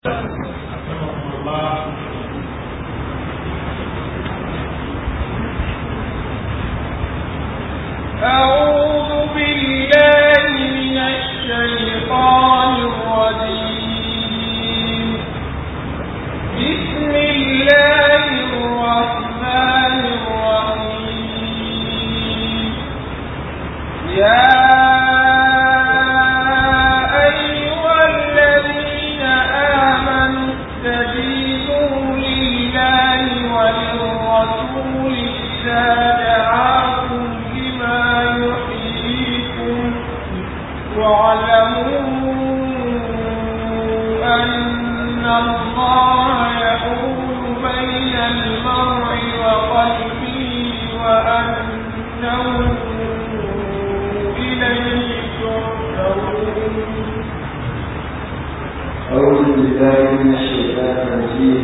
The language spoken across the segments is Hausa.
أعوذ بالله من الشيطان الرجيم بسم الله الرحمن الرحيم يا أيها الذين آمنوا استجيبوا لله وللرسول إذا دعاكم لما يحييكم واعلموا أن الله يحول بين المرء وقلبه وأنه إليه تحشرون أعوذ بالله من الشيطان الرجيم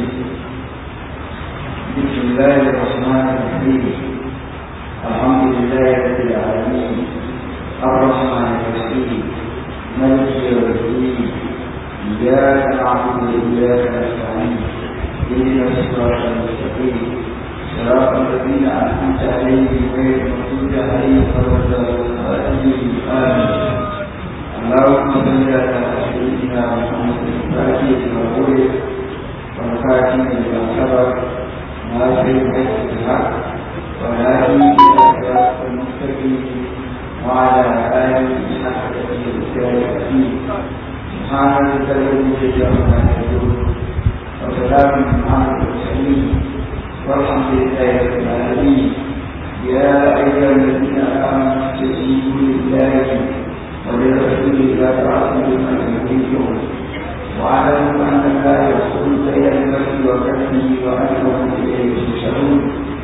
بسم الله الرحمن الرحيم الحمد لله رب العالمين الرحمن الرحيم مالك يوم الدين إياك نعبد وإياك نستعين اهدنا الصراط المستقيم صراط الذين أنعمت عليهم غير المغضوب عليهم ولا الضالين آمين اللهم صل على سيدنا محمد الفاتح المغفور والخاتم لما سبق ناصر الحق بالحق والهادي الى صراط المستقيم وعلى اله حق الدين سبحان ربك رب العزه عما يصفون وسلام على المرسلين والحمد لله رب العالمين يا ايها الذين امنوا استجيبوا لله وللرسول إذا دعاكم لما يحييكم واعلموا أن الله يرسل بين المرء وكفه وأنهم إليه تحشرون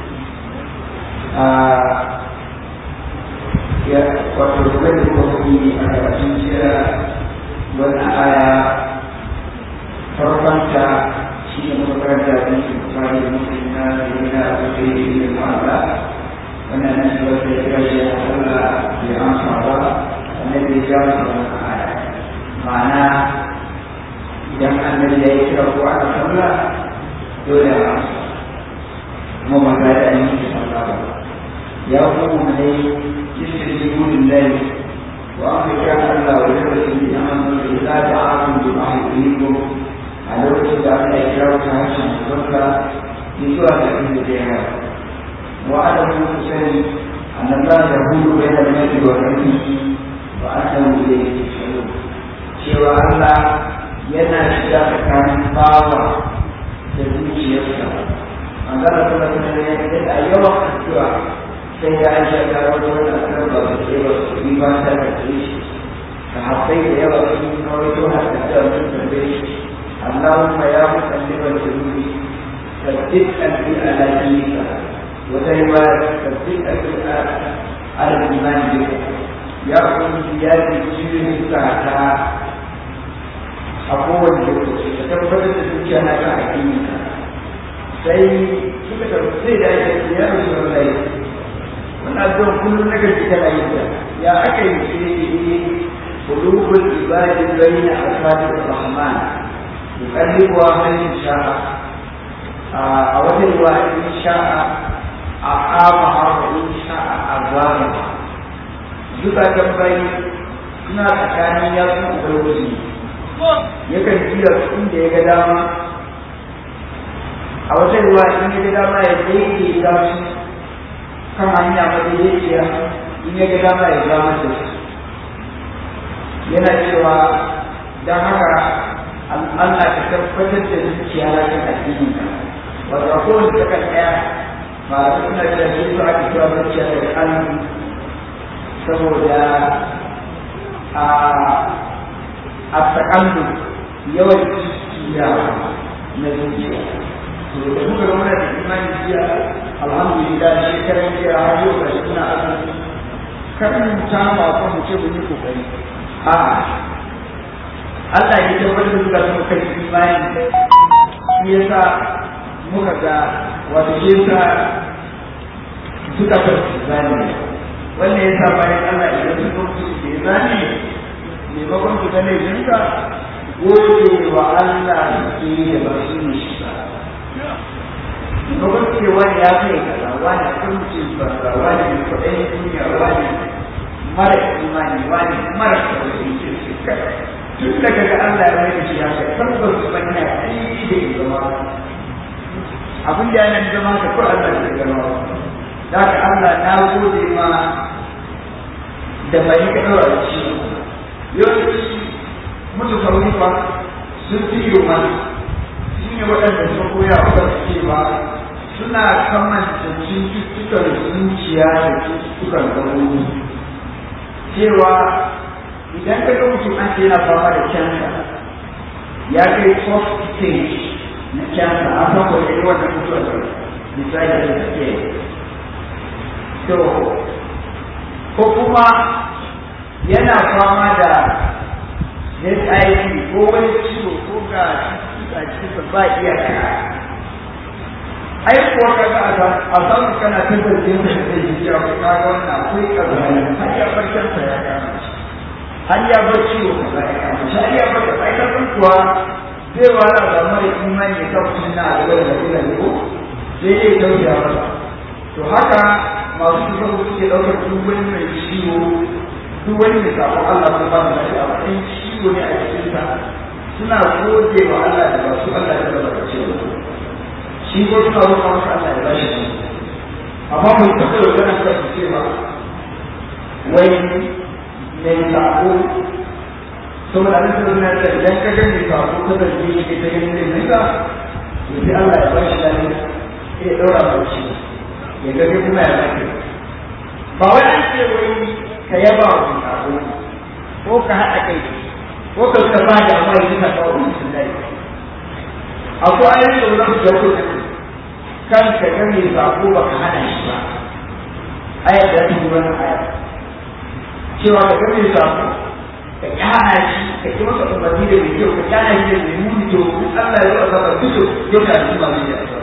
وتزوج وفي أكثر والآية فرقمت شيء مفرد في سبحان المسلمين بين أبوكيه من المعلى وأن نسبة الرجل الله بأنصار annabi ya jawo wannan aya ma'ana idan annabi ya yi kira ko aka sallah dole a amsa kuma ba za da yi ki sallah ba ya kuma dai isri gudun dai wa an fi kira Allah wa da rasul bi amanu da za ta amu bi ma'aikinku a lokacin da aka yi kira ta harshen sallah ki zuwa ga inda da ya wa'adamu sani annabawa da hudu bai da mai wa rasul وأنه إليه تحشرون cewa Allah yana shiga tsakanin bawa da zuciyarsa an zara kuma kuma ne ya da yawan addu'a sai ya aisha ta wata wani addu'a ba ba ke ba su yi ba ta da ke shi ka haɓai da yawa sun yi kawai to har da ta sun tambaye shi Allahumma ya musalliman jami'i sabbin alfi ala dinika wata riwaya sabbin alfi ala imani bika ya ubangiji ya ce cikin zukata a kowane lokaci ka tabbatar da zuciya na kan addini ka sai suka tafi sai da ya ce ya rasu da lai wannan addu'a kullum na gaji kana yin ta ya aka yi shi ne qulubul ibadi bayna asabi rahman yuqallibuha man sha'a a wata riwaya in sha'a a ama in sha'a azama zukatan bayi suna tsakanin yatsun ubangiji yakan jiya su inda ya ga dama a wata ruwa in ya ga dama ya daidaita su kan hanya madaidaiciya in ya ga dama ya zama da su yana cewa don haka Allah ka tabbatar da zuciya na kan addini wato a kowace takan ɗaya ba suna da shi su ake cewa zuciya da kalmi saboda a tsakandu yawan jiya na zuciya to da muka ga muna da imani jiya alhamdulillah shekaran jiya har yau ga shi suna azumi kan mu ta ma ko mu ce mun yi kokari a Allah ya tabbatar da suka suka kai imani shi yasa muka ga wato shi yasa suka kai imani wannan ya sa bayan Allah idan su mutu ke zane maimakon su gane jinka gode wa Allah wani ya kai kaza wani kuncin banza wani mai kwaɗayin duniya wani mara imani wani mara kwaɗayin kirki tun da kaga Allah ya mai da shi haka tabbas ban ya aiki da ya zama abin da yana zama ka ko Allah ya zama da ka Allah na gode ma da bai ka daura shi yau mutu sauri fa sun fi yi mana shi ne waɗanda sun koya wa cewa suna kamanta cututtukan zuciya da cututtukan gaɓoɓi cewa idan ka ga mutum an ce yana fama da cancer ya kai fourth stage na cancer a san kwaye yi wannan mutuwar da misali da suke to ko kuma yana fama da HIV ko wani ciwo ko ga a cikin ba iyaka ai kuwa ka ga a samu kana tantance da zai yi cewa ka ga wannan akwai kazani har ya barkar sa ya kama har ya bar ciwo ka ga ya kama shi har ya bar ka ai kan kuwa zai wala da mara imani ya kafa mutum na da wani da ila ne ko sai dai tausaya masa to haka masu kusa suke ɗaukar duk wani mai ciwo duk wani mai sabon Allah ko ba da lafiya a matsayin ciwo ne a cikinsa suna gode wa Allah da ba su Allah ya zama da ciwo shi ko suna roƙa masa Allah ya bashi shi amma mun taɓa yau kana da su cewa wai mai sabo saboda an tsoro na da idan ka ga mai sabo ka da shi ne ta ganin da nika to sai Allah ya bashi lafiya sai ya ɗaura ba shi ya ga kuma ya lafiya ba wai an ce wai ka yaba wa mai sabo ko ka haɗa kai ko ka suka ba da amma yanzu ka kawo mutum dai akwai ayoyin da wani da kuka kan ka ga mai sako ba ka hana shi ba ayar da ta wannan aya cewa ka ga mai sako ka kyana shi ka ki masa umarni da mai kyau ka kyana shi da mai muni to Allah ya zo a saba duk yau ka ji masu yi a saba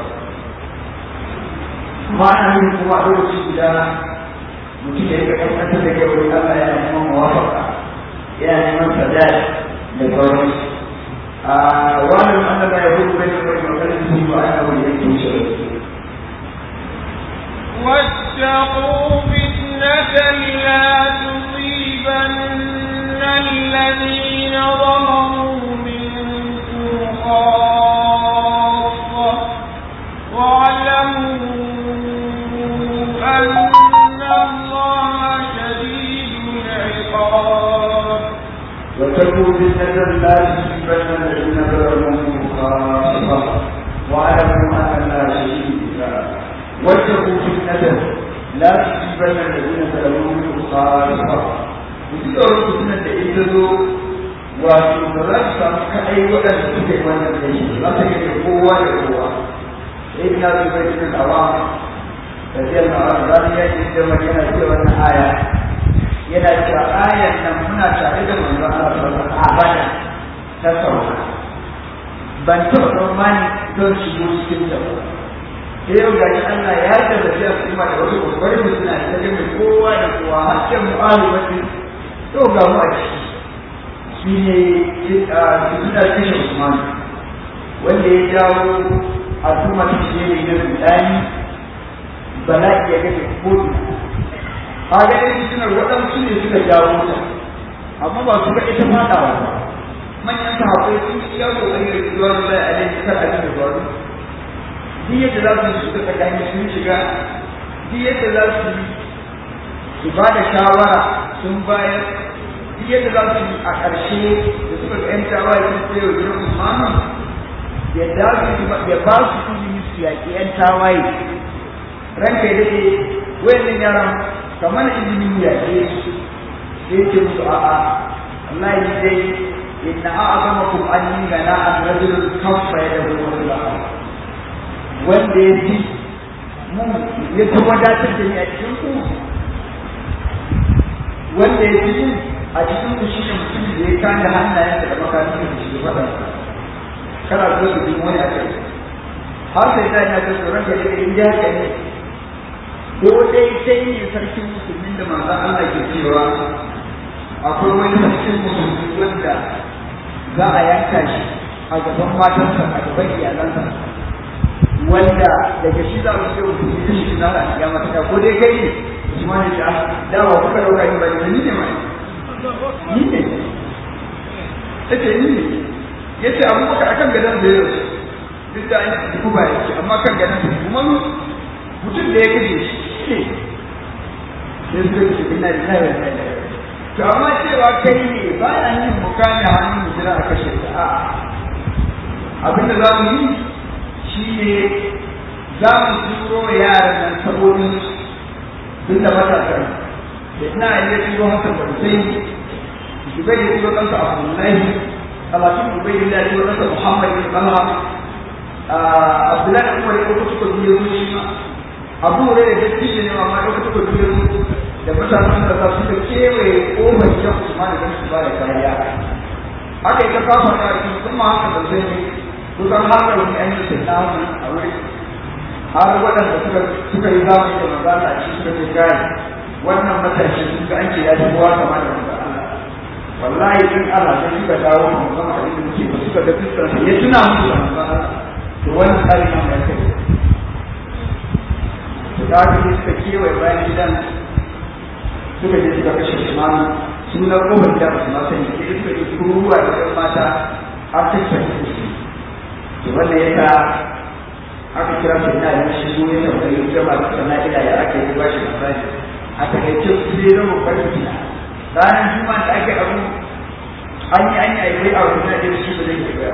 amma ana yin kuma a lokaci guda mutum da ya ga kasance da kyau Allah ya neman mawafaka yana neman sadari da sauransu واعلم ان ما يكون بين المرء وقلبه وانه اليه يشرك واتقوا فتنة لا تصيبن الذين ظلموا منكم خاصة واعلموا أن الله شديد العقاب وتكون فتنة لا تصيبن الذين ظلموا خاصة واعلموا ان الله شديد العقاب واتقوا فتنة لا تصيبن الذين ظلموا خاصة وتدعوا فتنة إذا wato ba za su samu kaɗai waɗanda suke wannan da shi za su yi kowa da kowa sai ina su bai cikin awa da zai na wani zani ya ce da magana ce wannan aya yana cewa ayan nan muna tare da manzon Allah sallallahu alaihi wasallam ta sauka ban taɓa tsammani don shigo cikin da ba sai yau gashi Allah ya yarda da kuma da wasu kokari suna ta gami kowa da kowa har sai mu'alu wani to ga mu a ciki shi ne suna kashe Usman wanda ya jawo al'umma ta ce ne na rudani bala'i ya kashe kotu a ga yin sunar waɗansu ne suka jawo ta amma ba su ga ita faɗawa ba manyan sahabbai sun yi yawo a yi rikuwa da zai a ne kar abin da faru duk yadda za su yi suka tsakani sun shiga duk yadda za su yi su ba da shawara sun bayar duk yadda za su yi a ƙarshe da suka ga 'yan tawaye sun tsaye wa gidan Usmanu ya dace ya ba su ilimi su yaƙi 'yan tawaye ranka ya daɗe wayannan yaran kamar izinin mu yaƙe su sai ce musu a'a Allah ya dai inna a'azamakum anni gana an rajulun kaffa ya da wani wanda ya fi mun ya ta wadatar da ni a cikin ku wanda ya fi mun a cikin ku shi ne mutum da ya kanda hannayen da makarantar da shi faɗa kana so su bi wani a kai har sai ta yana ta tsoron da ya in ya ka ne ko dai sai ne sarkin musulmin da manzo Allah ke cewa akwai wani sarkin musulmi wanda za a yanka shi a gaban matansa a gaban iyalansa wanda daga shi za mu ce mutum ya shi na da ya mata ko dai kai ne shi ma ne da dawa kuka dauka ni ba ni ne mai ni ne yace ni ne yace abubakar akan gadan da yau duk da an yi ba yake amma kan gadan da kuma mutum da ya kaje shi ne sai su ce ina da ina da to amma cewa kai ne ba ya yin mukami hannun mutum a kashe ta a'a abinda za mu yi shi ne za mu turo yaran nan saboda duk da matasan da ina iya turo haka ba sai Zubair ya turo kansa Abdullahi talatin Zubair ya turo kansa Muhammad bin Talha Abdullahi kuma ya turo suka biyo shi ma Abu Hurairah da dattijo ne amma ya turo suka biyo da mutanen da za su da kewaye kofar shan Usman da su ba da kariya haka ita kafa da kuma haka da zai kusan haka wani an yi tunani a wuri har waɗanda suka suka yi zamani da magana a cikin suka ce gani wannan matashi sun ga an ce ya shi kowa kama da wanda Allah wallahi in Allah sai suka dawo mu zama a inda muke ba suka ga fiskar ya tuna musu da manzon Allah to wannan tsarin nan ya kai to da haka sai suka kewaye bayan gidan suka je suka kashe shimanu sunan kofar da ba su ma sani sai suka yi ruwa da ɗan mata har tattara su to wannan yasa aka kira su ina da shi zo ya tambayi jama da sana ila ya ake yi bashi labari a takaice sai zama farki ranar juma'a da ake abu an yi an yi aiwai a wani da shi ba zai yi ba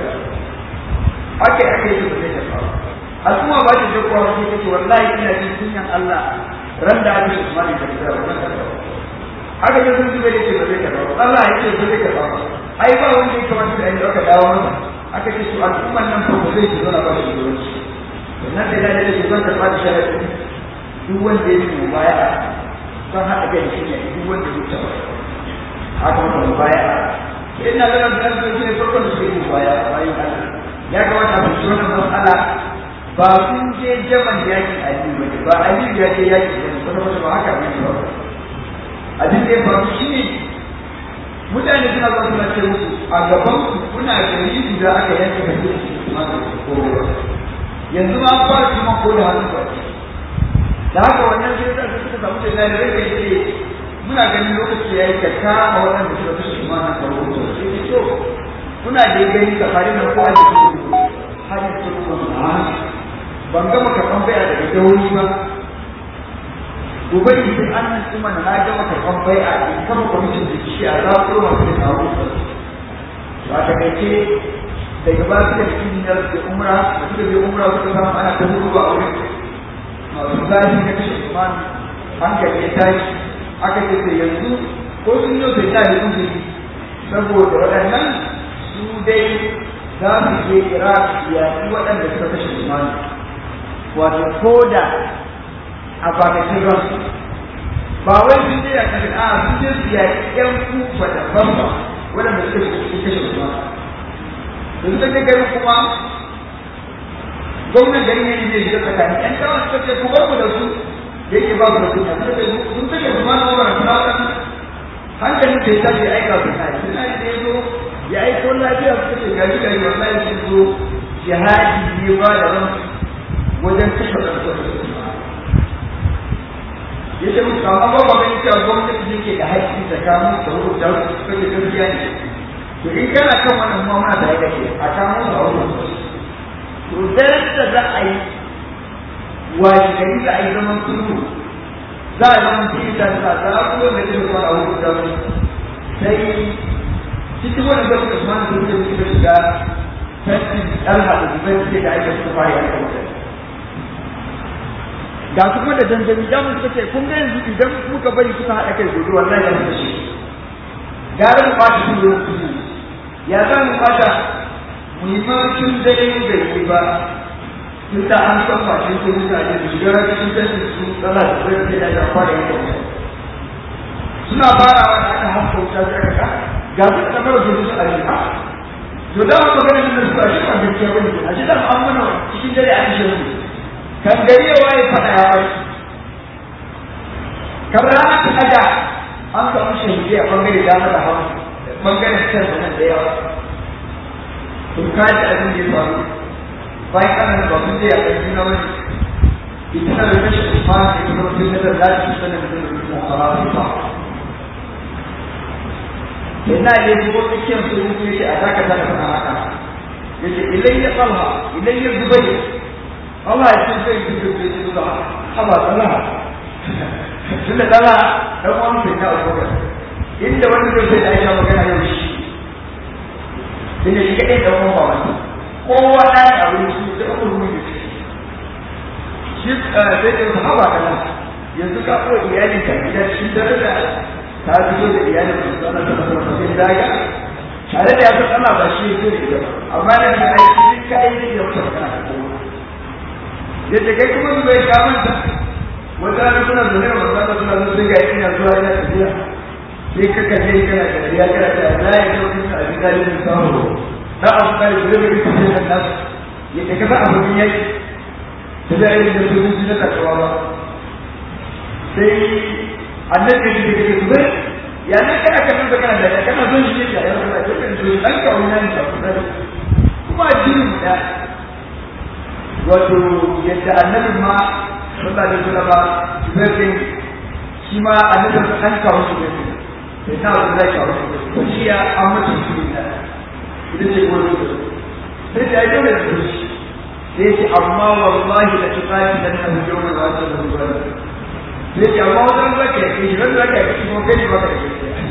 ake ake yi ba zai yi ba a kuma ba ta jagowa wani take wallahi ina jin sunyan Allah ran da ake su mani da kira wannan da aka je sun zube yake ba zai karba ba Allah yake ba zai karba ba ai ba wanda ya kamata da inda aka dawo masa aka ce su al'umman nan fa ba zai ci zauna ba shi shugabanci sannan da yana da zan karɓa da sharaɗi duk wanda ya yi mubaya san haɗa kai shi ne duk wanda ya taɓa haka wanda mubaya sai ina ganin da zan shi ne farkon da suke yi mubaya bayan Allah ya kamata mu ci wannan matsala ba sun je jaman yakin Ali ba ne ba Ali ya je yaki ba ne kuma ba haka ne ba abin da ya faru shi ne mutane suna zuwa suna ce musu a gaban ku kuna gari guda aka yanke kaje kuma ko yanzu ma fara kuma ko da hannu ba da haka wannan sai da suka samu da na rage yake muna ganin lokaci yayi ka kama wannan da suka kashe ma na kawo to sai ce to kuna da gani ka fari na ko a cikin hali ko kuma ban gama karɓan bai'a daga dauri ba gobe idan an nan kuma na gama karɓan bai'a in kama kwamitin da shi a zaɓo masu da kawo ba ta kai daga ba su da cikin da su umra da suka je umra suka samu ana ta hudu a wurin masu zafi na kashe imani hankali ya tashi aka ce sai yanzu ko sun yau sai tashi sun jiri saboda waɗannan su dai za su je iraq yaƙi waɗanda suka kashe imani wato ko da a bakatin ransu ba wai sun je ya kashe a sun je su yaƙi ƴan kufa da bamba waɗanda suka kashe imani sun ta gari kuma gwamnan gari ne zai shiga tsakani yan kawai suka ce ku bar ku da su da yake ba ku da kunya suka ce sun take su ma na wurin suna kan hankalin sai ta ce aika su na shi na da ya zo ya aiko lafiya suka ce gari gari wallahi sun zo jihadi ne ba da ran wajen kashe ɗansu ya ce musu amma ba ba gani cewa gwamnati ne ke da haƙƙi tsakanin da wurin da suka ce gaskiya ne to in kana kan wannan kuma muna da yake a kan mu a wurin to daren da za a yi wani gari za a yi zaman sulhu za a zama cikin da za a kuma da ke zuwa a wurin da su sai cikin wannan da suka kuma da suke suka shiga tantin ɗalha da zubai suke da aika suka fara yanka mutane ga su kuma da dandami da suka ce kun ga yanzu idan muka bari suka haɗa kai gobe wallahi ya fi shi gara mu ɓata su lokaci ya za mu fata muhimmancin dare da yi ba tun da an san fashin ko mutane su shiga cikin tashin su tsala da zai ke da ya fara yin suna farawa da aka haska wuta sai aka ka ga su da mara zuwa su a yi ha to da mu magana da su a shi ba gaskiya bane a ji da an mana cikin dare an shi ne kan gari ya waye fada ya bai kamar rana ta daga an samu shahidai a bangare dama da hagu bangaren can da nan da yawa to ka ji abin da ya faru bayan ana ba sun je a kan juna wani ita da rashin usman da kuma sun da za su sanar da mutum a rafi ba yana ne ko tsakiyar su mutum yake a zaka zaka fara haka yake ilayya talha ilayya zubayr Allah ya ce zai yi da su da haba talha tun da talha dan uwan sai na abubakar inda wani zai sai da aisha magana yau shi inda shi kadai dan uwan ba wani kowa da ya aure su da uku ruwa ne shi sai da haba talha yanzu ka ko iyalin ka gida shi daraja ta fito da iyalin su sana ta fara cikin daga tare da ya san ana ba shi yake da amma da shi ai shi kai ne ya fara kana kowa yace kai kuma bai ka manta wata rana suna zaune da manzo Allah suna zuwa ga ina zuwa ina tafiya sai ka kaje kana da riya kana da la ya yi kuma a gida ne samu da abu kai da zai ka ce da nas yake ka abu ne yake da da yin da su ji da takawa ba sai annabi da ke zuwa ya ne kana kallon da kana da kana zo shi da ya fara da kan zo dan ka wannan da kuma jinin da wato yadda annabi ma sallallahu alaihi wasallam zai shi ma annabi an kawo shi da sai na wanda zai kawo shi to shi ya amma shi da ita ce gurin sai da ya da shi sai ce amma wallahi la tuqati lan tahjuma wa sallallahu alaihi sai ce amma wajen zaka yi shi wanda zaka yi ko kai ba ka yi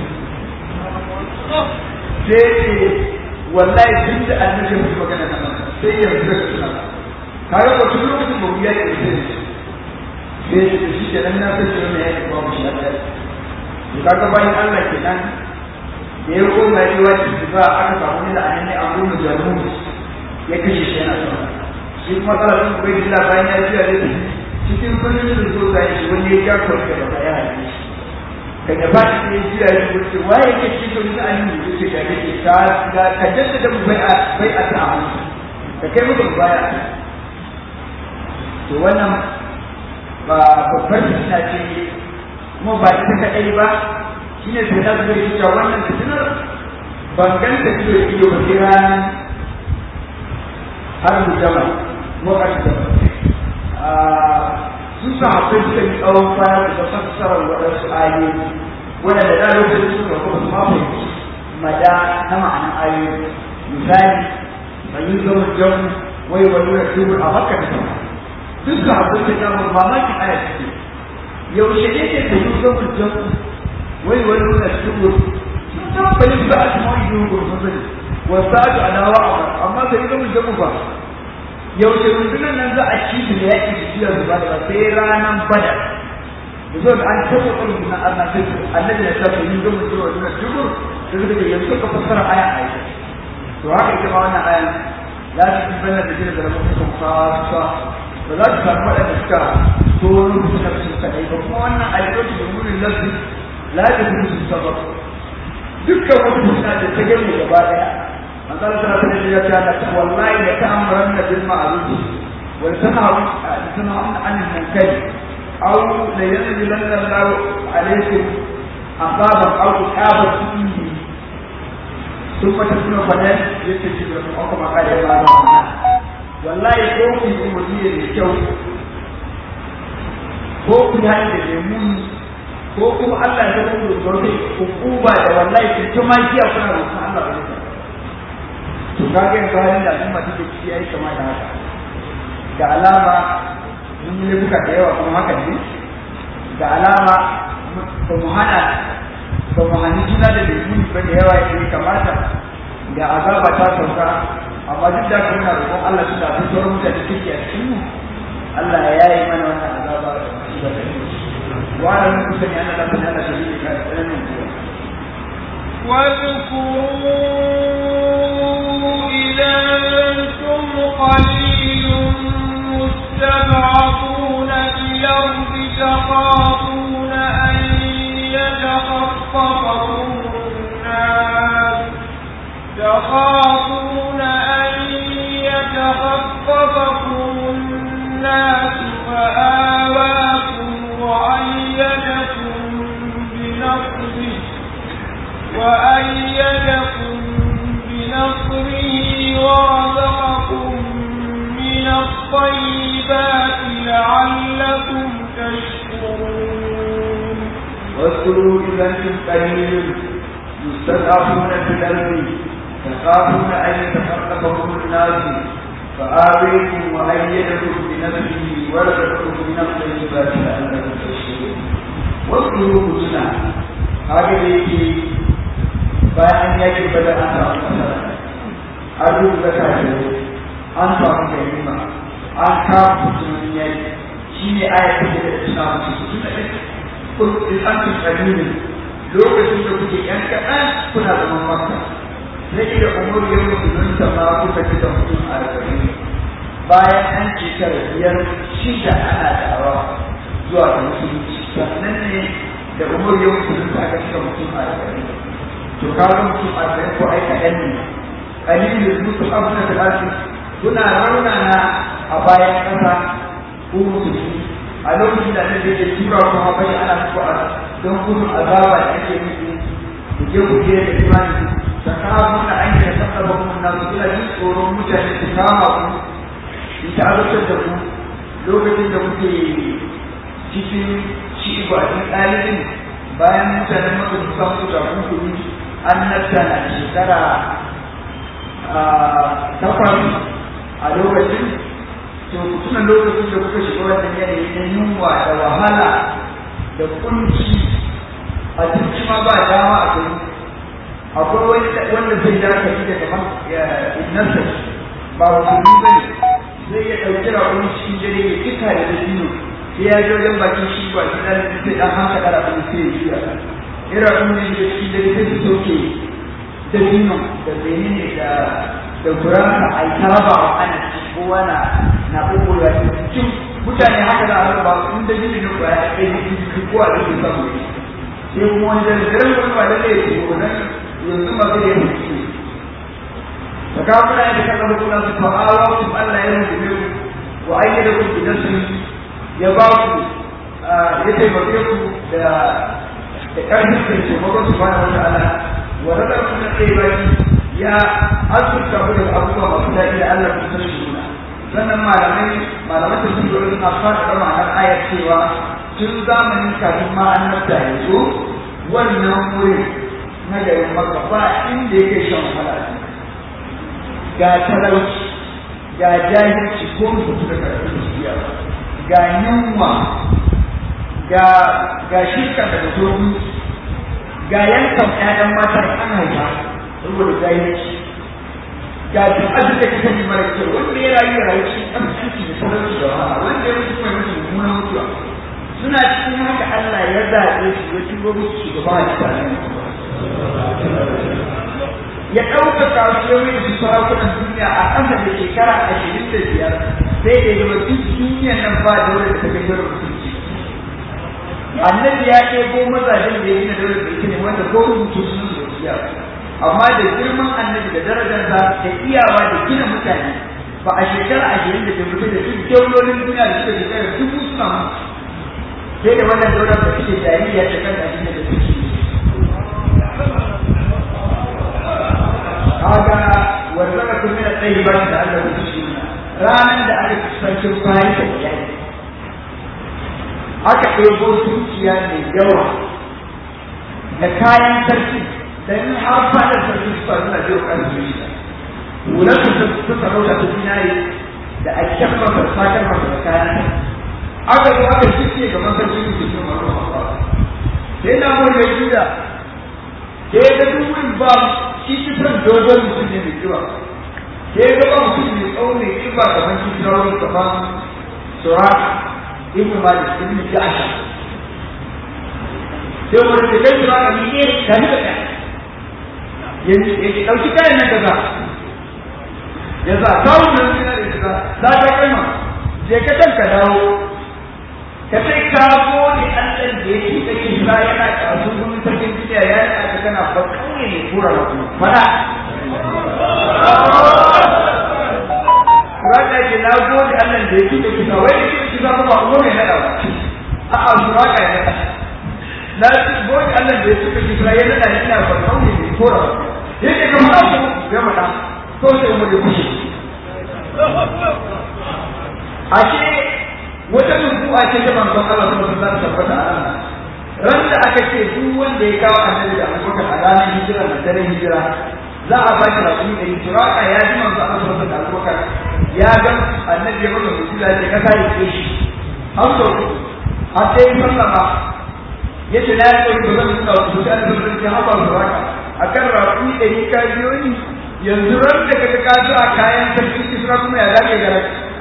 sai ce wallahi duk da annabi ya magana nan sai yanzu da suna kaga ko tun lokacin ba ya yi sai sai da shi ke nan na san cewa ne ya yi ba mu shi da to kaga bayan Allah kenan da ya koma yi wa shi ba aka samu ne da annabi Abu Mujamu ya kashe shi yana son shi kuma tsara sun bai da bayan ya ji da cikin kullun da zo da shi wani ya ja ko da ba ya haɗe shi daga ba shi ne ji ya yi wuce waye yake cikin da annabi yake da yake ka ka kaddata da bai a bai a ta da kai mutum baya to wannan ba babbar fitina ce kuma ba ita kaɗai ba shi ne sai na zai cewa wannan fitinar ban ganta ido da ido ba sai ranar har mu jama wakati da sun sa haɓe suka yi tsawon kwana da fassarar waɗansu ayoyi waɗanda da lokacin suka kuma su mafi mada na ma'anar ayoyi misali bayin zama jan wai wani da tubur a makka da sama duk da abin da zamu mamakin aya ce yaushe ne ke da yin zama jan wai wani da tubur sun tabbalin ba a cikin wani yin gurfin zai wasu ake adawa a amma da yin zama jan ba yaushe rundunar nan za a ci su da yaƙi su ciya zuba da sai ranar bada da zo da an taɓa ƙarfi na Allah sai annabi ya sa yin zama jan wani da tubur da suka ce yanzu ka fassara aya a yi to haka ita ma wannan ayan la ta fi bayyana da jini da rahoton kasa ba za su samu waɗanda suka tono suka fi kaɗai ba kuma wannan ayyukan da wurin lafi la ta fi su sabab dukkan wata fitina da ta gani gaba ɗaya manzala tana ta ya ce da ta wallahi da ta amuran da bil ma'ruf wa tanharu tanharu anil munkar aw la yanzilanna Allah alaykum azaban aw iqaban fihi ثم تكون فنان يتجد لكم أقوم قال يا الله والله ko ku yi umarni da kyau ko ku yi hanyar da muni ko kuma Allah ya zama da zaune hukuma da wallahi ku ta ma kiya kuna roƙon Allah ba ne to kage yanzu halin da al'umma take ciki yayi kama da haka da alama mun yi buka da yawa kuma haka ne da alama ba mu hana ba mu hani juna da lemuni ba da yawa ya kamata da azaba ta sauka amma duk da kuma na roƙon Allah su tafi sauran mutane kike a cikin mu Allah ya yi mana wannan azaba da shi da kai wa da mun sani ana da mana da shi ka tsananin kuwa واذكروا إذا أنتم قليل مستضعفون في الأرض تخافون أن يتخطفكم الناس تخافون أن يتخطفكم الناس فآواكم وأيدكم بنصره وأيدكم بنصره ورزقكم من واذكروا إذا أنتم قليل مستضعفون في الأرض تخافون أن يتخطفكم الناس فآويكم وأيدكم بنفسه ورزقكم من الطيبات لعلكم تشكرون واذكروا حسنا هذا يجي bayan ya ke bada an samu nasara an rubuta kafirai an samu ganima an kawo mutumin yaki shi ne ayat da da suna musu su suna da kun an fi kalilin lokacin da kuke yan kaɗan kuna zaman maka sai da umar yau musulun sama kuka fi da mutum a arba'in bayan an shekara biyar shida ana dawa zuwa ga musulunci sannan ne da umar yau musulun ta ga shiga mutum a arba'in to kaga mutum a arba'in ko ai kaɗan ne kalilin mutum abu na talatin kuna raunana a bayan ƙasa ko musulmi a lokacin da ake da tura kuma bai ana muku a don gudun azaba da ake muku ku je ku je da imani da kawo na an yi da sassa kuma na su suna jin tsoron mutane su kama ku su ta azabtar da ku lokacin da kuke cikin shi ba cikin ɗalibin bayan mutanen maka su samu su kafin ku an nasta na shekara takwas a lokacin to tuna lokacin da kuka shiga wannan yanayi na yunwa da wahala da kunci a cikin ma ba dama a kai akwai wani wanda zai da ka yi daga innarsa ba musulmi ba ne zai ya ɗauki raƙon cikin dare ya kika da dabino sai ya ji wajen bakin shi ba shi da sai ɗan haka ɗara ɗan sai ya juya ira ɗan ne da cikin dare sai su sauke dabino da menene da da gurasa a yi taraba wa ana kowa na na kokowa cikin mutane haka za a raba in da jini ko ya kai cikin kowa da ke samu ne sai kuma wani da zai wani ba da zai ce ko nan yanzu ma zai yi ciki da ka kuna yadda ka zama kuna su fa'awa su Allah ya rubu ne ku wa ayyada ku bidan su ya ba ku ya taimake ku da da ƙarfin da ce mako su bana wata ala wa rada kuma tsaye baki ya azurta ku da abubuwa masu daɗi da Allah ku san shi sannan malamai malamai da sun dole suna fara da ma'anar ayar cewa tun zamanin kafin ma an nafta ya zo wannan wurin na garin maka ba inda yake shan wahala ga talauci ga jahilci ko mutu da karfin siya ga yunwa ga ga shirka da mutum ga yankan ƴaƴan mata da an haifa saboda jahilci ga duk abin da kake yi mara kyau wanda ya rayu ya rayu cikin aminci da talauci da wahala wanda ya mutu kuma mutu mummunan mutuwa suna cikin haka Allah ya zaɓe su ya turo musu shugaba a cikin ya ɗaukaka su ya mai su sarakunan duniya a ƙasa da shekara ashirin da biyar sai da ya duk duniyan nan ba da wanda ta kai dole mutunci annabi ya ɗebo mazajen da ya gina dole da ita ne wanda ko rubutu sun su da amma da girman annabi da darajarsa da iyawa da gina mutane ba a shekara ashirin da mutu da duk daulolin duniya da suka shekara dubu suna mutu sai da wannan daular da suke jahiliya ta kan ashirin da suke kaga wanda ka kuma da tsayi ba da Allah ya shi ranan da aka kusanci bayan da yayi aka ɗebo dukiya mai yawa da kayan sarki da in har fadar sarki su faru na biyu kan zuciya wular su su sarauta ta zinare da a kyan masa sakar masa da kayan aka zo aka shirke ga masarki su ke cin masa sai na mun da juda sai ga duk ba shi kisan dogon mutum ne mai kiba sai ga ba mutum mai tsawo mai kiba kamar shi sauran kamar sura ibn malik ibn ja'sha sai wani da kai sura ne ne da ni da yanzu ya dauki kayan nan kaza ya sa kawo nan suna da kaza za ta kalma je ka kanka dawo ka sai ka gode Allah da yake kake sa yana kasu gurin sarkin duniya ya yi aka kana ba kauye ne kura ba kuma fada Suraka ce na gode Allah da yake kake sa wai yake kake sa ba kuma mai nada ba a'a suraka ya nada na gode Allah da yake kake sa ya nada ina ba kauye ne kura ba yake kamar ku ya mata ko sai mu da kushe ashe wata nubuwa ce ta manzon Allah sallallahu alaihi wasallam tabbata a ran da aka ce duk wanda ya kawo annabi da abubakar a ranar hijira da daren hijira za a ba shi rakumi ɗari turaka ya ji manzo Allah sallallahu da abubakar ya ga annabi ya masa musula ya ce ka kare ke shi an so har sai ya sallama ya ce na yi ba zan nuna wasu da da zan ce haɓar turaka a kan rakumi ɗari ka biyo ni yanzu ran da ka ka zo a kayan sarki isra kuma ya zage gara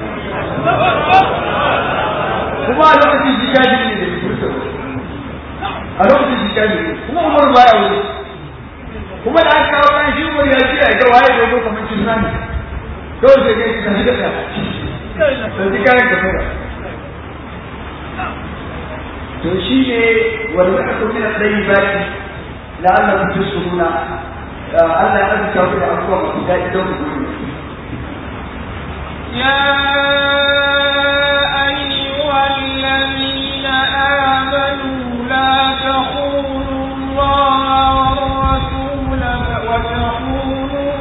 kuma a lokacin jikaji ne da furta a lokacin jikaji ne kuma umar baya wuri kuma da aka kawo kan shi umar ya ce a ga waye dogo kamar cin nani kawai sai ga shi kan shiga da ji kayan ka fara to shi ne wanda aka kuma na tsayi baki la'alla ku tusuna Allah ya azurta ku da abubuwa masu daɗi don ku gudu يا أيها الذين آمنوا لا تخونوا الله والرسول وتخونوا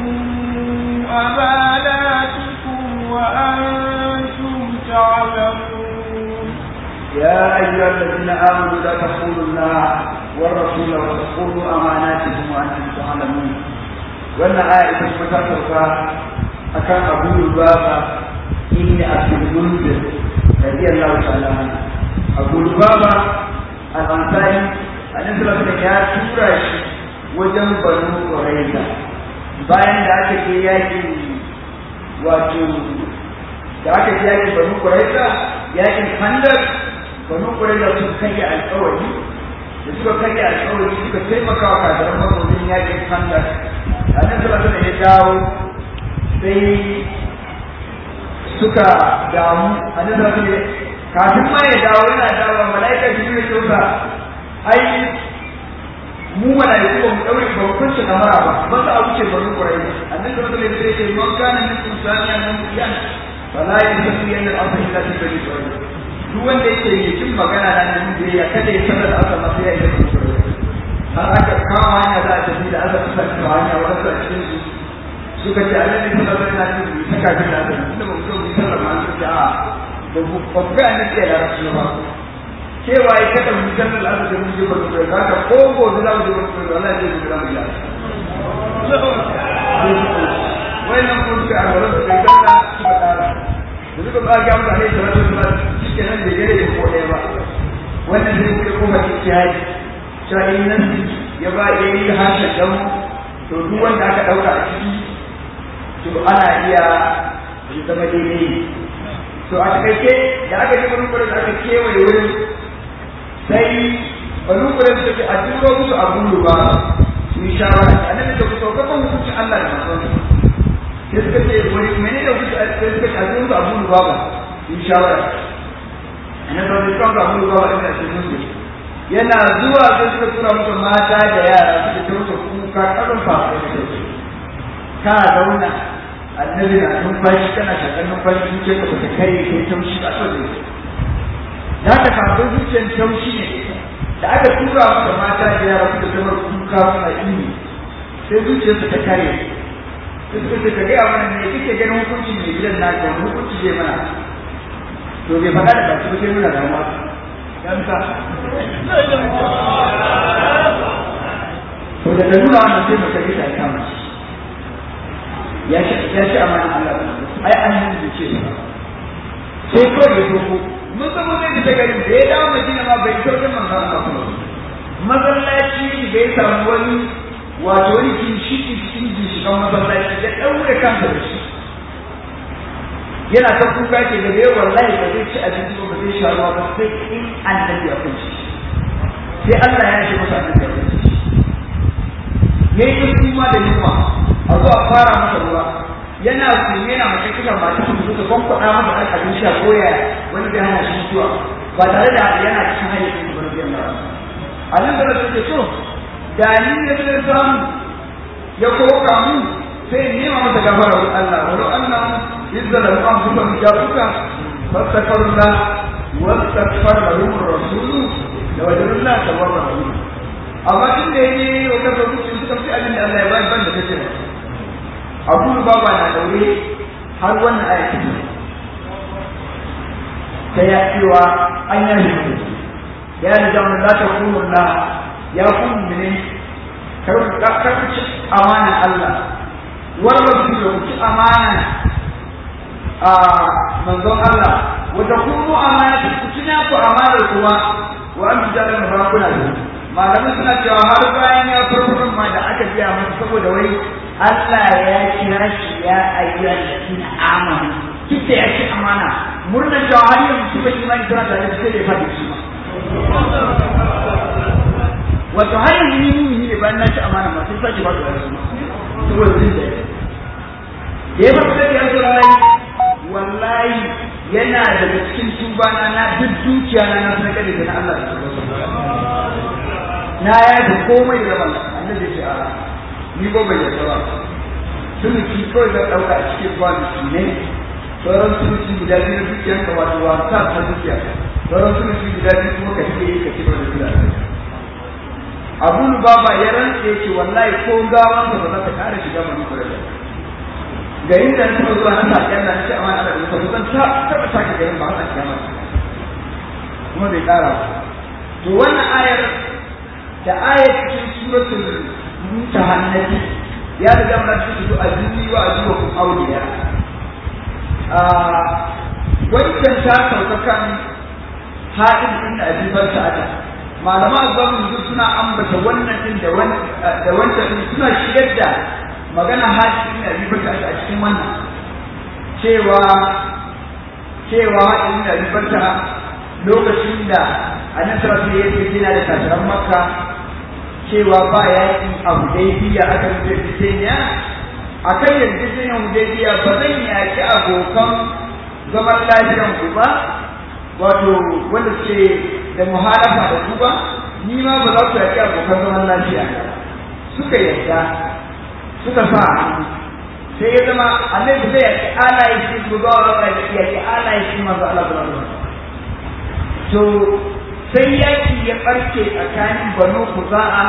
أماناتكم وأنتم تعلمون يا أيها الذين آمنوا لا تخونوا الله والرسول وتخونوا أماناتكم وأنتم تعلمون وأن آية متفقة أكان أبو لبابة إني أبو المنذر رضي الله تعالى عنه أبو لبابة الأنصاري أن يسلم يا سورة وجن بنو قريظة bayan da aka je yakin wato da aka je yakin banu quraiza yakin khandaq banu quraiza sun kai alƙawari da suka kai alƙawari suka taimaka wa kafiran makonin yakin khandaq annabi sallallahu alaihi ya dawo sai suka damu annabi sallallahu alaihi kafin ma ya dawo yana dawo malaika jibril ya ce ai mu malaiku ba mu daure ba mu kunce kamara ba ba za a wuce banu quraiza annabi sallallahu alaihi ya ce man kana min insaniya man yan fala yasmi an al-ardh illa fi bani quraiza duk wanda yake yi cin magana na nan da ya kada ya sanar da aka masa ya yi har aka kama hanya za a tafi da aka kusa ta hanya wasu a cikin su suka ce annabi sallallahu alaihi wasallam ya ce ta kafin da aka tunda ba mu so mu sallar ma suka ce a ba ku ba ku ga annabi ya larabci ba cewa ya kada mu sallar aka da mun je ba ku ga ka ko gobe za mu je ba ku ga Allah zai mu mu ya wannan kun ka a wurin da sallah suka tsara da suka ba ga mutane da wasu ba shike nan da gare ko ɗaya ba wannan zai kuma kuma cikin haji cewa in nan ya ba ya yi harshen dan to duk wanda aka ɗauka a ciki to ana iya ya zama daidai to a takaice da aka ji wani da aka kewaye wurin sai banu kuren suka ce a turo musu abun ruba su yi shawara a nan da ku sauka kan hukuncin Allah da masu sai suka ce wani mene da kuka sai suka ce a turo musu abun ruba ba su yi shawara a nan da wani kan abun ruba ba ina ce musu yana zuwa sai suka tura musu mata da yara suka ce musu kuka karin fafa ka zauna annabi na numfashi kana shakar numfashi zuciyar ka bata kai kai taushi ba so ne da ka kafin zuciyar taushi ne da aka tura maka mata da yara suka zama kuka suna ini sai zuciyar ta kare sai suka ce ka gaya mana ne kike ganin hukuncin mai gidan na ga hukunci zai mana to bai faɗa da baki ba sai nuna damuwa dan sa to da nuna wannan sai mutum ya ta kama ya ce ya ce amana Allah ai an yi ce sai ko ya doko mun sabo zai ta garin da ya dawo Madina ma bai sauke manzo Allah masallaci bai samu wani wato wani ginshiki cikin ginshikan masallaci ya daure kansa da shi yana ta kuka ke da bai wallahi ba zai ci abinci ba zai sha ruwa ba sai in annabi ya kunci sai Allah ya ce masa annabi ya kunci yayi kuma da yunwa a zo a fara masa ruwa yana kuma yana mace kika mata su suka kwankwada masa ɗan abinci a koya wani bai hana shi mutuwa ba tare da yana cikin hanyar cikin wani biyan ba a nan da rasu ke so da ni ya zai samu ya koka mu sai nema masa gafara wa Allah wa Allah izza da mu an fuka mu jafuka fastaghfirullah wa astaghfar lahum ar-rasul da wajadullah tawwabur rahim amma tun da yayi wa kafa mutum suka fi abin da Allah ya bayar ban da kace abu baba na daure har wannan ayati ta ya cewa an yi mutum ya ni jamu la ta kunu la ya kun mene kar ku ci amana Allah wannan ku ku ci amana a manzon Allah wa ta kunu amana ku ci na ku amana kuma wa an jalan ba kuna da malamai suna cewa har bayan ya farko ma da aka biya masa saboda wai Allah ya kira shi ya ayyuka shi na amana kike ya ci amana murnar cewa har yanzu ba imani tana tare da sai ya faɗi shi ma wato har yanzu ni mumini ne bayan na ci amana ma sai sake ba da wasu saboda jin da ya yi masu da yanzu wallahi wallahi yana daga cikin tubana na duk dukiya na na sanar da na Allah na ya da komai da ban annabi ce a ni ko bai yarda ba sun ki kawai da dauka a cikin kwanaki ne sauran sun ci guda biyu na dukiyar ka wato wasa ta dukiya sauran sun ci guda biyu kuma ka ce ka ci da guda abu baba ya rantse ce wallahi ko gawan ba za ta kara shiga mani kure da ga yin da ta zuwa na sake Allah na ce amma Allah da ta zan ta taba sake garin ba a cikin masa kuma bai kara ba to wannan ayar da ayar cikin suratul mutahannati ya riga mun ci su azumi wa ajuwa kun auliya wancan ta sauka kan haɗin ɗin da abibar sa'ada malama azamin duk suna ambata wannan ɗin da wancan ɗin suna shigar da magana haɗin ɗin da abibar sa'ada a cikin wannan cewa cewa haɗin ɗin da abibar sa'ada lokacin da annabi sai ya ce yana da kasaran makka cewa ba yaƙi a hudaybiya aka rubuta fitiniya a kan yarjejeniyar hudaybiya ba zan yaƙi abokan zaman lafiyan ku ba wato wanda suke da muhalafa da ku ba ni ma ba za ku yaƙi abokan zaman lafiya suka yarda suka sa sai ya zama annabi zai yaƙi alaye shi ku ba wa yaƙi alaye shi manzo Allah sallallahu alaihi to sai yaƙi ya ɓarke tsakanin banu kuza'a